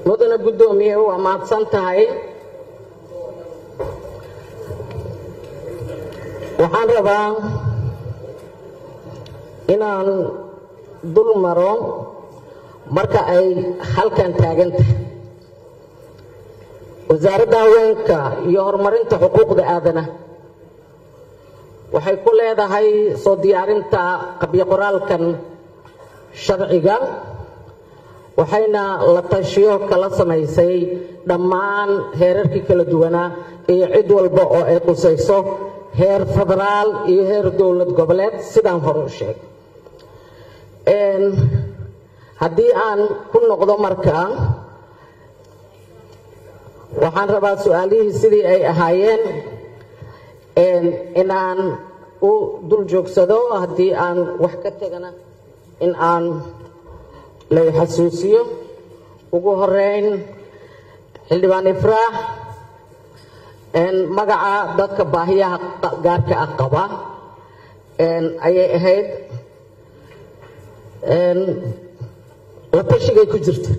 mudana guddoomiye waa mahadsan tahay waxaan rabaa inaan dul maro marka ay halkan taagan tahay wasaaradda haweenka iyo horumarinta xuquuqda aadana waxay ku leedahay soo diyaarinta qabyo qoraalkan sharciga waxayna la tashiyo kala samaysay dhammaan heerarkii kala duwanaa iyo cid walba oo ay qusayso heer federaal iyo heer dowlad goboleed sidaan hore u sheegay haddii aan ku noqdo markaa waxaan rabaa su-aalihii sidii ay ahaayeen in aan u dul joogsado haddii aan wax ka tegana in aan lay xasuusiyo ugu horeyn xildhibaan ifraax magaca dadka baahiyaha gaarka ah qaba ayay ahayd la tashigay ku jirta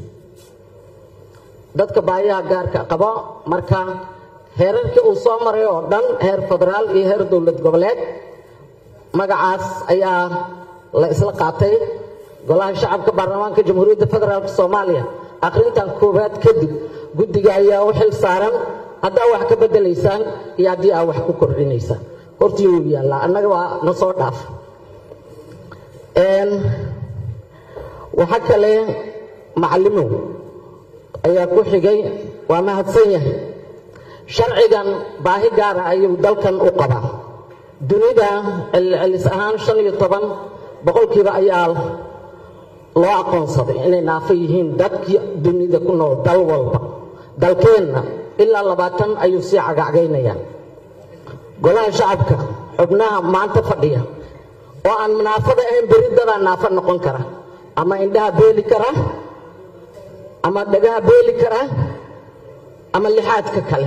dadka baahiyaha gaarka qaba marka heerarkii uu soo maray oo dhan heer federaal iyo heer dowlad goboleed magacaas ayaa la isla qaatay golaha shacabka baarlamaanka jamhuuriyadda federaalk soomaaliya akhrintan koowaad kadib guddiga ayaa u xil saaran haddaa wax ka bedelaysaan iyo haddii aa wax ku kordhinaysaan hortii wuu yaallaa annaga waa na soo dhaaf waxa kale macallimow ayaa ku xigay waa mahadsan yahay sharcigan baahi gaara ayuu dalkan u qabaa dunida celcelis ahaan shan iyo toban boqolkiiba ayaa loo aqoonsaday inay naafo yihiin dadkii dunida ku nool dal walba dalkeenna ilaa labaatan ayuu sii cagacgaynaya golaha shacabka xubnaha maanta fadhiya oo aan naafada ahayn beridadaa naafo noqon kara ama indhaha beeli kara ama dhagaha beeli kara ama lixaadka kale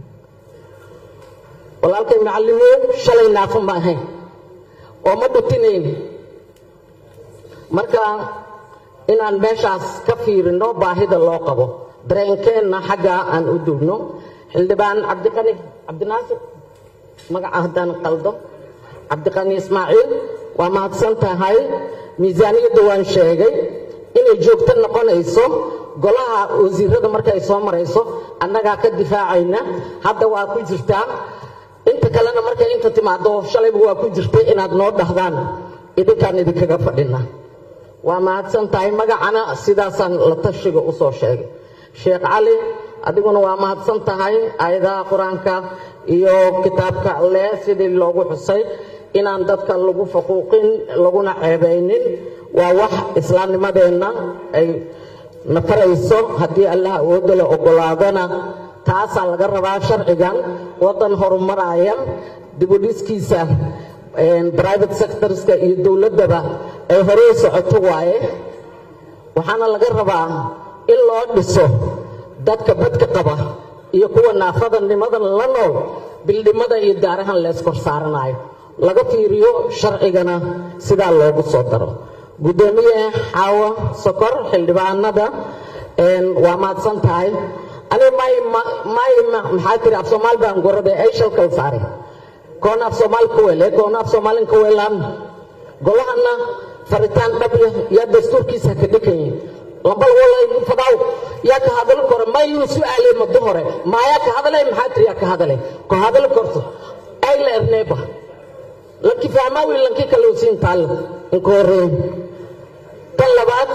walaalkay macallimood shalay naafo ma ahayn oo ma dhutinayn marka inaan meeshaas ka fiirino baahida loo qabo dareenkeenna xaggaa aan u duubno xildhibaan cabdiqani cabdinaasir magaca haddaan qaldo cabdiqani ismaaciil waa mahadsan tahay miisaaniyadda waan sheegay inay joogto noqonayso golaha wasiirada markay soo marayso annagaa ka difaacayna hadda waa ku jirtaa inta kalena markay inta timaado shalayba waa ku jirtay inaad noo dhahdaan idinkaan idinkaga fadhina waa mahadsan tahay magacana sidaasaan la tashiga u soo sheegay sheekh cali adiguna waa mahadsan tahay aayadaha qur-aanka iyo kitaabka alleh sidii loogu xusay inaan dadka lagu faquuqin laguna ceebaynin waa wax islaamnimadeenna ay nafarayso haddii allah awoodda la ogolaadana taasaa laga rabaa sharcigan waddan horumaraya dibudhiskiisa private sectorska iyo dowladdaba ay horey socoto waaye waxaana laga rabaa in loo dhiso dadka badka qaba iyo kuwa naafadanimadan la nool bildhimada iyo daarahan lees kor saaranayo laga fiiriyo sharcigana sidaa loogu soo daro guddoomiye xaawo sokor xildhibaanada waa mahadsan tahay aniga may maxaa tiri af soomaal baan gorade ay shalkal saare koona af soomaal ka wele koona af soomaalin ka welaan golahana faritaan dhabya yaa dastuurkiisa ka dhikanyihin lambal walay fadaw yaa ka hadal kore mayuu su-aalay muddo hore maayaa ka hadalay maxaa tiri yaa ka hadalay ko hadal korto ay la erneeba lanki fahmaawi lanki kale u siin taal inka horeey tan labaad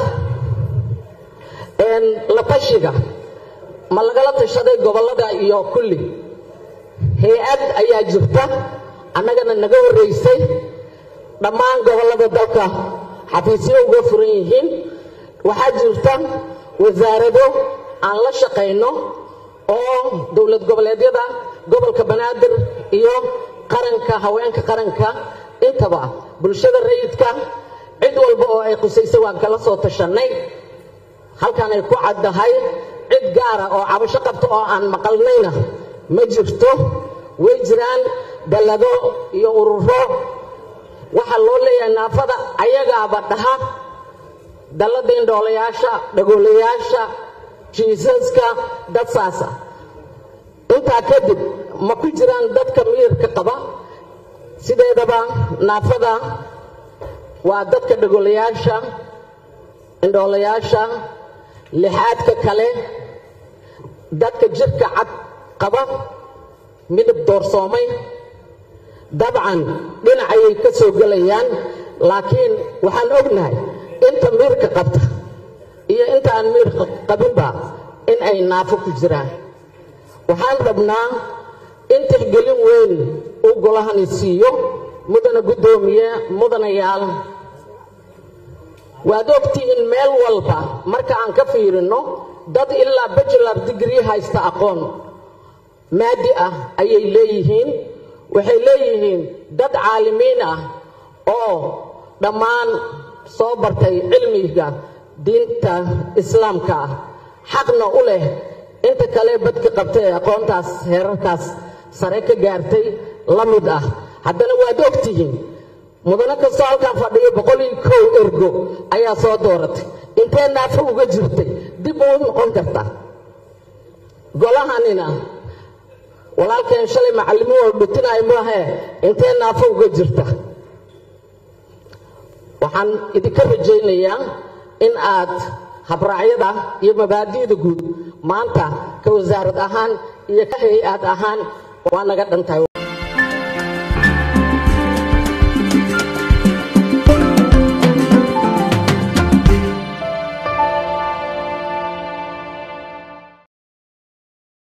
la tashiga ma lagala tashaday gobollada iyo kulli hay-ad ayaa jirta annagana naga horraysay dhammaan gobollada dalka xafiisyo uga furan yihiin waxaa jirta wasaarado aan la shaqayno oo dowlad goboleedyada gobolka banaadir iyo qaranka haweenka qaranka intaba bulshada rayidka cid walba oo ay khusaysa waan kala soo tashannay halkan ay ku caddahay cid gaara oo cabasho qabta oo aan maqalnayna ma jirto way jiraan dallado iyo ururo waxaa loo leeyahay naafada ayagaaba dhaha dallada indhoolayaasha dhagoolayaasha jiisaska dad saas ah intaa kadib ma ku jiraan dadka miyirka qaba sideedaba naafada waa dadka dhagolayaasha indhoolayaasha lixaadka kale dadka jirka cad qaba midab doorsoomay dabcan dhinacayay ka soo gelayaan laakiin waxaan ognahay inta miirka qabta iyo inta aan miirka qabinba in ay naafo ku jiraan waxaan rabnaa in tixgelin weyn uu golahani siiyo mudana guddoomiye mudanayaal waad ogtihiin meel walba marka aan ka fiirinno dad ilaa bajular digrii haysta aqoon maadi ah ayay leeyihiin waxay leeyihiin dad caalimiin ah oo dhammaan soo bartay cilmiga diinta islaamka ah xaqna u leh inta kale badka qabta ee aqoontaas heerarkaas sare ka gaartay la mid ah haddana waad ogtihiin mudano kastoo halkaan fadhiyo boqol iyo kow ergo ayaa soo dooratay intee naafo uga jirtay dib uu noqon kartaa golahanina walaalkeen shalay macallimuhu oo dhutinaayo maahee intee naafo uga jirta waxaan idinka rajaynayaa in aad habraacyada iyo mabaadi'da guud maanta ka wasaarad ahaan iyo ka hay-ad ahaan waa naga dhantahay